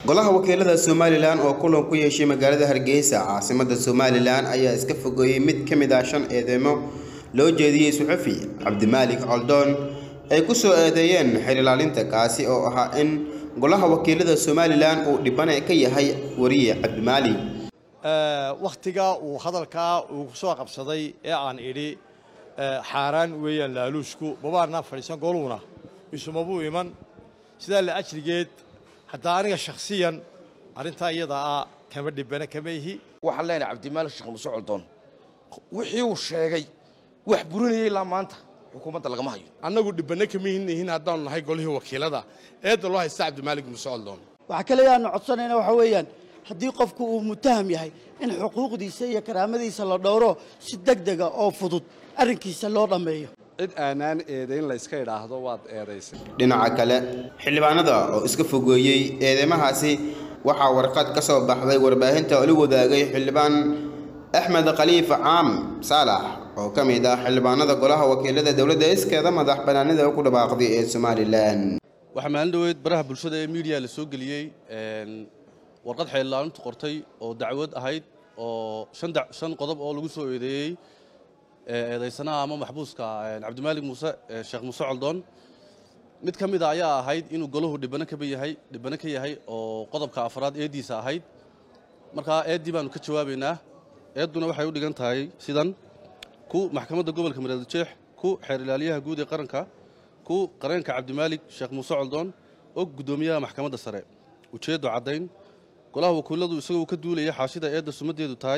golaha wakiilada somalilan oo kulan ku yeeshay magaalada hargeysa caasimada somalilan ayaa iska fogeeyey mid ka mid ah shan eedeymo loo jeediyey suxufi cabdimaalik coldoon ay ku soo eedeeyeen xil ilaalinta kaasi oo ahaa in golaha wakiilada somalilan uu dhibane ka yahay wariye cabdimaalik wakhtiga uu hadalkaa uu soo qabsaday ee aan idhi xaaraan weeyaan laaluushku babaarnaa fadhiisan goluuna isumabuu iman sidaa la ajrigeed haddaa aniga shakhsiyan arrintaa iyada ah kama dhibana kama ihi waxaan leenahay cabdimaalik sheekh muuse coldoon wixii uu sheegay wax burinayay ilaa maanta xukuumadda lagama hayo annagu dhibbanno kama ihin haddaanu nahay golihii wakiilada eedda loo haysta cabdimaalik muuse coldoon waxaa kale aanu codsanayna waxa weeyaan haddii qofku uu mutaham yahay in xuquuqdiisa iyo karaamadiisa la dhowro si deg dega oo fudud arrinkiisa loo dhammeeyo cid aanaan eedayn layska idhaahdo waad eedaysay dhinaca kale xildhibaanada oo iska fogeeyey eedeymahaasi waxaa warqad ka soo baxday warbaahinta oo la wadaagay xildhibaan axmed khaliifa caam saalax oo ka mid ah xildhibaanada golaha wakiilada dowladda iskeeda madax bannaanida ku dhawaaqday ee somalilan waxaa maalin dhoweed baraha bulshada ee miidiya la soo geliyey warqad xeellaalintu qortay oo dacwad ahayd oo shan qodob oo lagu soo eedeeyey eedaysanaha ama maxbuuska cabdimaalik muuse sheekh muuse coldoon mid ka mida ayaa ahayd inuu golahu dhibano kaba yahay dhibano ka yahay oo qodobka afraad eeddiisa ahayd markaa eeddii baanu ka jawaabaynaa eedduna waxay u dhigan tahay sidan ku maxkamadda gobolka mareeljeex ku xeer ilaaliyaha guud ee qaranka ku qareenka cabdimaalik sheekh muuse coldoon og guddoomiyaha maxkamadda sare ujeeddo caddayn golaha wakiiladu isagoo ka duulaya xaashida eedda sumaddeedu tahay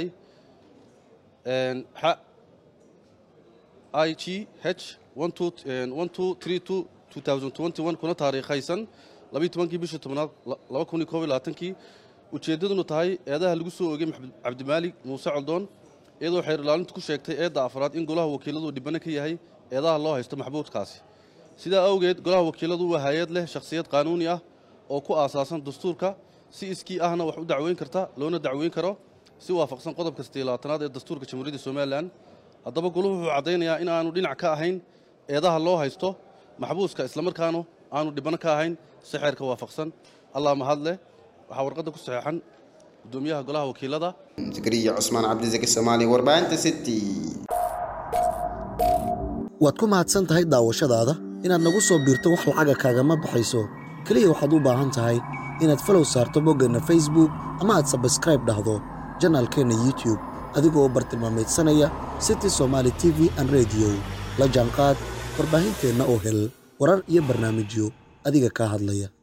i g h kuna taariikhaysan kii bishii tobnaad kii ujeeddaduna tahay eedaha lagu soo oogay cabdimaalik muuse coldoon iyadoo xeer ilaalintu ku sheegtay eedda afraad in golaha wakiiladu dhibano ka yahay eedaha loo haysto maxbuudkaasi sidaa awgeed golaha wakiiladu waa hay-ad leh shakhsiyad qaanuuni ah oo ku aasaasan dastuurka si iskii ahna wax u dacweyn karta loona dacweyn karo si waafaqsan qodobka sideelaatanaad ee dastuurka jamhuuriyadda somalilan haddaba goluhu wuxuu caddaynayaa in aanu dhinac ka ahayn eedaha loo haysto maxbuuska islamarkaanu aanu dhibano ka ahayn si xeerka waafaqsan allah mahad leh waxaa warqadda ku saxeexan guddoomiyaha golaha wakiilada zakariya cusmaan cabdisaki soomaali warbaahinta city waad ku mahadsan tahay daawashadaada inaad nagu soo biirto wax lacaga kaagama baxayso keliya waxaad u baahan tahay inaad falow saarto boggeenna facebook ama aad sabskraib dhahdo janaalkeenna youtube adigoo bartilmaamaydsanaya city somaali t v an rediyo la jaanqaad warbaahinteenna oo hel warar iyo barnaamijyo adiga kaa hadlaya